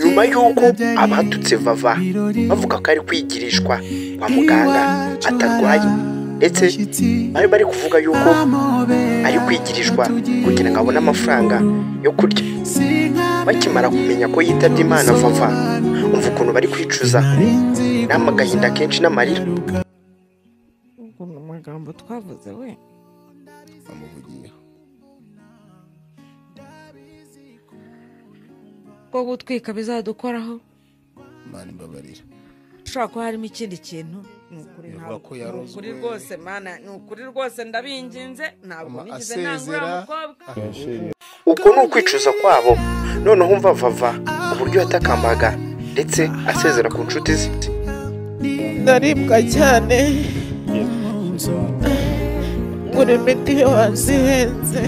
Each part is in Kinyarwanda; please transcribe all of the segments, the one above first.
nyuma y'uko abadutse vava bavuga ko ari kwigirishwa kwa muganga atarwaye ndetse bari bari kuvuga yuko ari kwigirishwa kugira ngo abone amafaranga yo kurya bakimara kumenya ko yitabye imana vava umva ukuntu bari kwicuza ni amagahinda kenshi n'amarira ubwo ni amagambo twavuze we amuvugiyeho bwo gutwika bizadukoraho imana imbabarira ushobora kuba harimo ikindi kintu ni ukuri Bivuga ntabwo- ko ni yarozwe. ukuri rwose mana ni ukuri rwose ndabinginze ntabwo Ama- nigeze nanga asezera uriya mukobwa uko ni ukwicuza kwabo noneho umva vava uburyo yatakambaga ndetse asezera ku nshuti ze ndaribwa cyane ngura imiti hasi ihenze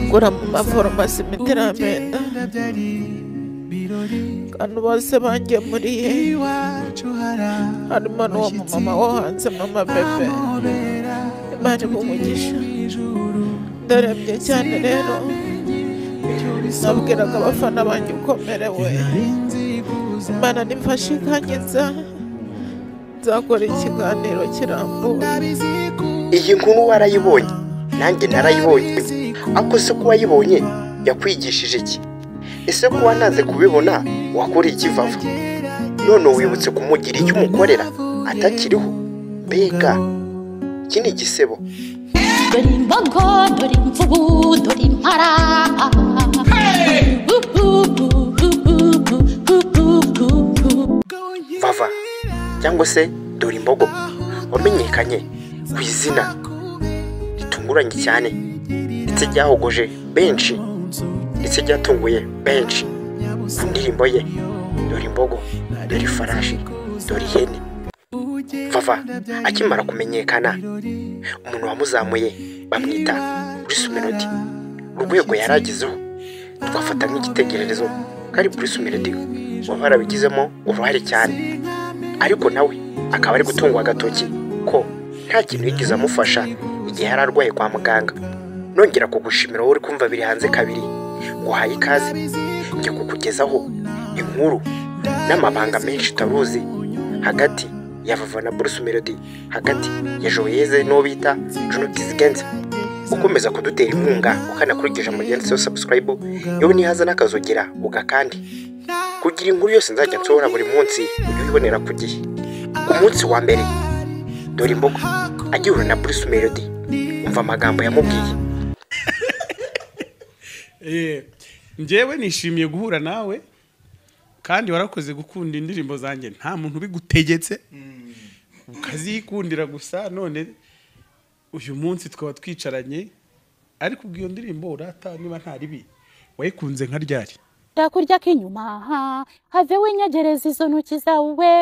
ngura mu maforomasi imiti iramenda abantu bose bangemuriye harimo n'uwo mumama wo hanze mama bebe imana umugisha ndarembye cyane rero nabwiraga abafana banjye ukomerewe imana nimfashe ikankiza nzakora ikiganiro kirambuye iyi nkuru warayibonye nanjye narayibonye ariko se ko wayibonye yakwigishije iki ese ko wanaze kubibona wakora iki vava none wibutse kumugira icyo umukorera atakiriho mbega iki ni igisebo dore imbogo dore imvubu dore impara vava cyangwa se dore imbogo wamenyekanye ku izina ritunguranye cyane ndetse ryahogoje benshi ndetse ryatunguye benshi ku ndirimbo ye dore imbogo dore ifarashi dore ihene vava akimara kumenyekana umuntu wamuzamuye bamwita bruce melody urwego yari agezeho twafata nk'igitekererezo ko ari bruce melody waba yarabigizemo uruhare cyane ariko nawe akaba ari gutungwa agatoki ko nta kintu yigeze amufasha igihe yari arwaye kwa muganga nongera kugushimira wowe uri kumva biri hanze kabiri nguhaye ikaze njya kukugezaho inkuru n'amabanga menshi utaruzi hagati ya vava na bruce melody hagati ya joyeze n'uwo bita jonathan zigenza ukomeza kudutera inkunga ukanakurikije mugenzi we subscribe yewe nihaza n'akazogira ugakandi kugira inkuru yose nzajya nsohora buri munsi ujye uyibonera ku gihe ku munsi wa mbere dore imbogo agihura na bruce melody umva amagambo yamubwiye Eh, njyewe nishimiye guhura nawe kandi warakoze gukunda indirimbo zanjye nta muntu ubigutegetse ukazikundira gusa none uyu munsi twaba twicaranye ariko ubwo iyo ndirimbo urata niba nta ribi wayikunze nka ryari ndakurya k'inyuma ha, have winyegereza izo ntoki zawe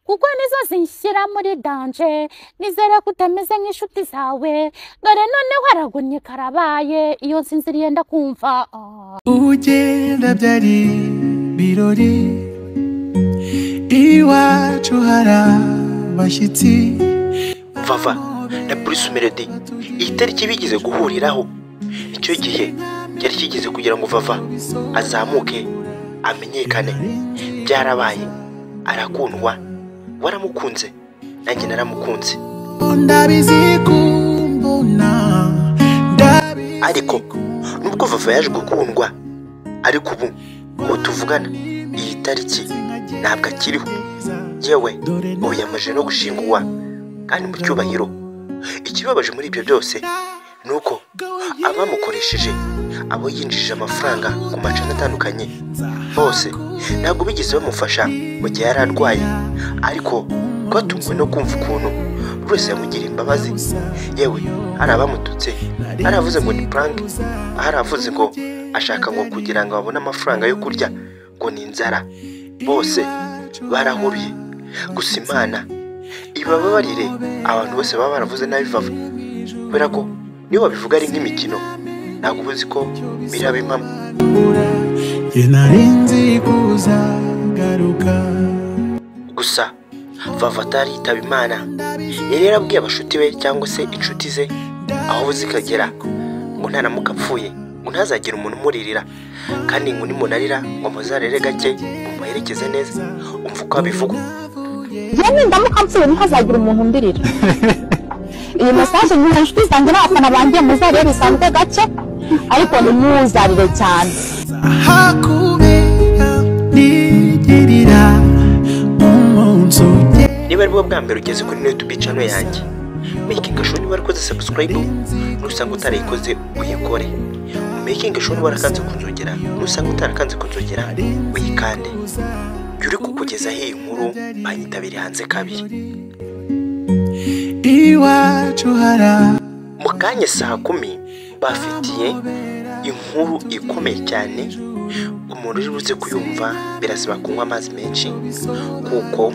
kuko nizo zinshyira muri danje nizere ko utameze nk'inshuti zawe dore noneho aragonye karabaye iyo nsinziriye ndakumva ah. ugenda byari birori iwacu hari abashyitsi vava na bruce melody iyi tariki bigeze guhuriraho nicyo gihe yari kigeze kugira ngo vava azamuke amenyekane byarabaye arakundwa waramukunze nanjye naramukunze ndabizi kumbona ndabizi ariko nubwo vava yaje gukundwa ariko ubu ubu tuvugana iyi tariki ntabwo akiriho yewe ubu yamaze no gushingurwa kandi mu cyubahiro ikibabaje muri ibyo byose ni uko abamukoresheje abo yinjije amafaranga ku macana atandukanye bose ntabwo bigeze bamufasha mu gihe yari arwaye ariko rwatunguwe no kumva ukuntu buri wese yamugiriye imbabazi yewe hari abamututse hari avuze ngo ni prank hari avuze ngo ashaka ngo kugira ngo babone amafaranga yo kurya ngo ni inzara bose barahuriye gusa imana ibababarire abantu bose baba baravuze nabi bava kubera ko niyo babivuga ari nk'imikino ntabwo uba uzi ko biraba impamo njye nari nzi kuzagaruka gusa vava atari yitaba imana yari yarabwiye abashuti be cyangwa se inshuti ze aho zikagera ngo ntanamuka apfuye ngo ntazagire umuntu umuririra kandi ngo nimunarira ngo muzarere gake ngo muherekeze neza umva uko abivuga njyewe nindamuka mpfuye ntihazagira umuntu umbirira iyi mesaje nyuma inshuti zanjye n'abafana banjye muzarebe bisanzwe gake ariko ntimuzarire cyane ahakubera nigirira umunsi ugera niba ari bwo bwa mbere ugeze kuri youtube channel yanjye making sure niba warakoze subscribe nusanga utarayikoze uyikore making sure niba warakanze kunzogera nusanga utarakanze kunzogera uyikande jya uri kukugezaho iyi nkuru banyitabire hanze kabiri iwacu hara mu kanya saa kumi bafitiye inkuru ikomeye cyane umuntu uri buze kuyumva birasaba kunywa amazi menshi kuko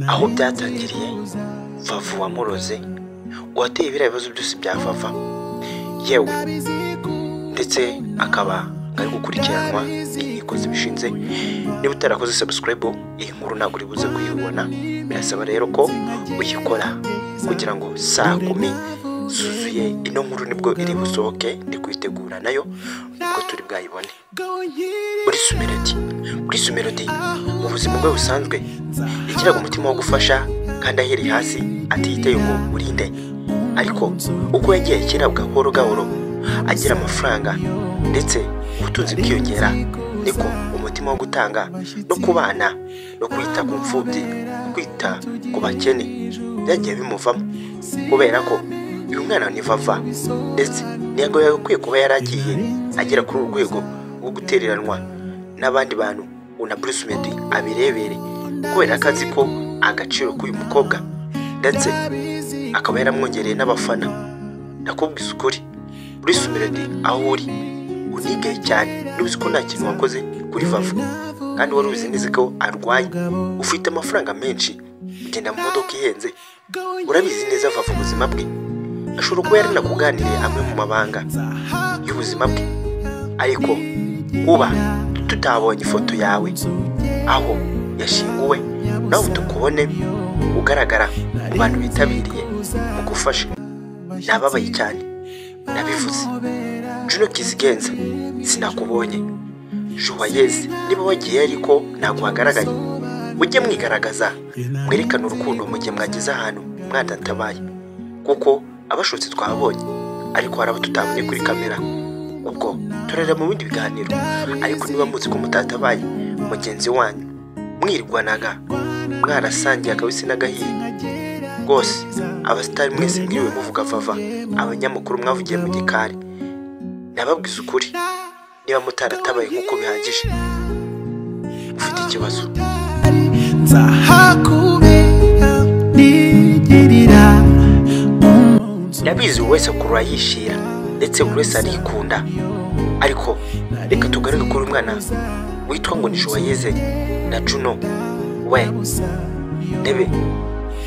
aho byatangiriye vavu wamuroze uwateye biriya bibazo byose bya vava yewe ndetse akaba ari gukurikiranwa n'inkiko zibishinze niba utarakoze subscribe iyi nkuru ntabwo uri buze kuyibona birasaba rero ko uyikora kugira ngo saa kumi zuzuye ino nkuru nibwo iri busohoke ndi kuyitegura nayo nibwo turi bwayibone muri sumerodi muri sumerodi mu buzima bwe busanzwe yagiraga umutima wo gufasha kandi ahereye hasi atiyiteye ngo urinde ariko uko yagiye akira gahoro gahoro agira amafaranga ndetse ubutunzi bwiyongera niko umutima wo gutanga no kubana no kwita ku mfubyi kwita ku bakene byagiye bimuvamo kubera ko uyu mwana ni vava ndetse ntabwo yagakwiye kuba yaragiye agera kuri uru rwego rwo gutereranwa n'abandi bantu ngo na Bruce Melody abirebere kubera ko azi ko agaciro k'uyu mukobwa ndetse akaba yaramwongereye n'abafana ndakubwiza ukuri Bruce Melody aho uri unigaye cyane ntuzi ko nta kintu wakoze kuri vava kandi wari ubizi neza ko arwanya ufite amafaranga menshi ugenda mu modoka ihenze urabizi neza vava ubuzima bwe ashobora kuba yaranakuganiriye amwe mu mabanga y'ubuzima bwe ariko kuba tutabonye ifoto yawe aho yashinguwe nawe tukubone ugaragara mu bantu bitabiriye mu gufasha nababaye cyane nabivuze juno kizigenza sinakubonye joyeze niba wagiye ariko ntabwo wagaragaye mujye mwigaragaza mwerekane urukundo mu gihe mwageze ahantu mwadatabaye kuko abashotsi twabonye ariko hari abo tutabonye kuri kamera ubwo turareba mu bindi biganiro ariko niba muzi ko mutatabaye mugenzi wanyu mwirwanaga mwarasangiye akabisi n'agahiye rwose abasitari mwese mwiriwe muvuga vava abanyamakuru mwavugiye mu gikari nababwiza ukuri niba mutaratabaye nk'uko bihagije ufite ikibazo nzahakubera nigirira umunsi ndabizi buri wese akurura yishira ndetse buri wese arikunda ariko reka tugaruke kuri uyu mwana witwa ngo ni joyeze na juno we ndebe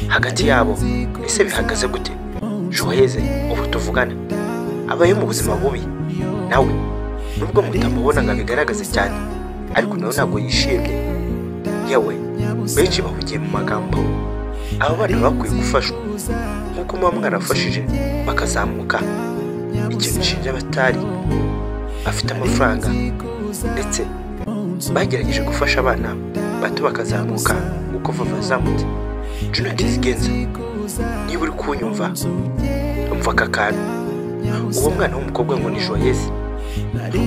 hagati yabo ese bihagaze gute joyeze ubu tuvugana abayeho mu buzima bubi nawe nubwo mutamubona ngo abigaragaze cyane ariko nawe ntabwo yishimye yewe benshi bahugiye mu magambo aba bana bakwiye gufashwa nk'uko muba mwarafashije bakazamuka ikintu nshinja abatari bafite amafaranga ndetse bagerageje gufasha abana bato bakazamuka nk'uko vava yazamutse juno kizigenza niba uri kunyumva umva aka kantu uwo mwana w'umukobwa ngo ni joyeze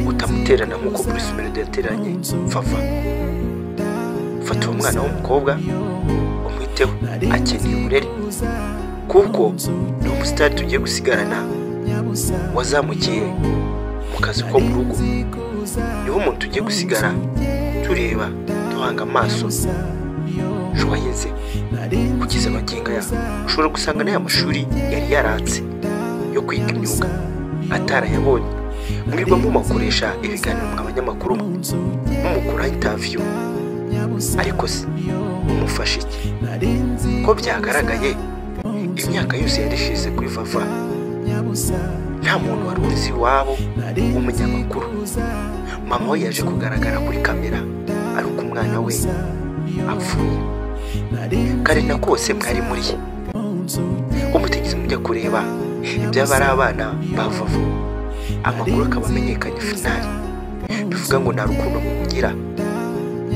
utamuterana nk'uko bruce melody yateranye vava fata uwo mwana w'umukobwa umwiteho akeneye uburere kuko ni umusitari tugiye gusigarana wazamukiye mu kazi ko mu rugo niho umuntu tugiye gusigara tureba duhanga amaso joyeze kugeza amagingo aya ushobora gusanga n'aya mashuri yari yaratse yo kwiga imyuga atarayabonye mwirirwa mumakoresha ibiganiro mwa banyamakuru mumukura interview ariko se mumufasha iki ko byagaragaye imyaka yose yari ishize kuri vava nta muntu wari uzi iwabo w'umunyamakuru mama we yaje kugaragara kuri kamera ariko umwana we apfuye kare na kose mwari muri ye umutegetsi mujya kureba iby'abari abana ba vava amakuru akaba amenyekanye finari bivuga ngo nta rukundo mugira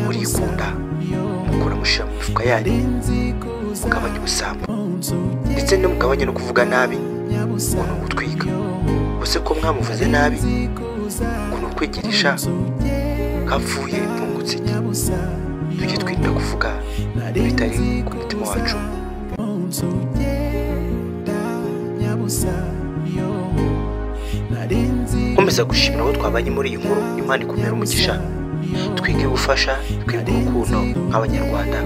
murikunda mukora mushyira mu mifuka yanyu mugabanya ubusambo ndetse ntimugabanye no kuvuga nabi ngo ni ugutwika ese ko mwamuvuze nabi ngo ni ukwigirisha hapfuye ipfungutse iki tujye twirinda kuvuga ibitari ku mutima wacu nkomeza gushimira abo twabanye muri iyi nkuru imana ikumira umugisha twige gufasha twige urukundo nk'abanyarwanda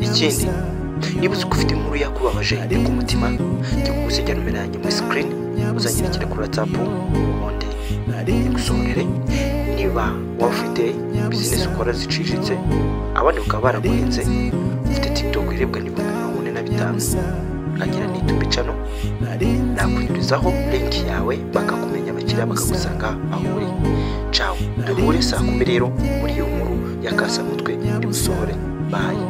ikindi niba uzi ko ufite inkuru yakubabaje iri ku mutima jya kugusigira numero yanjye muri sikirini uzanyandikire kuri watsapu ubundi igusohorere niba waba ufite bizinesi ukora ziciriritse abandi bakaba baraguhinze ufite tiktok irebwa n'ibihumbi mirongo ine na bitanu ukagira n'itumbi cano nakunyurizaho linki yawe bakakumenya abakiriya bakagusanga aho uri cawe duhure saa kumi rero muri iyo nkuru ya kasamutwe nimusohore bayi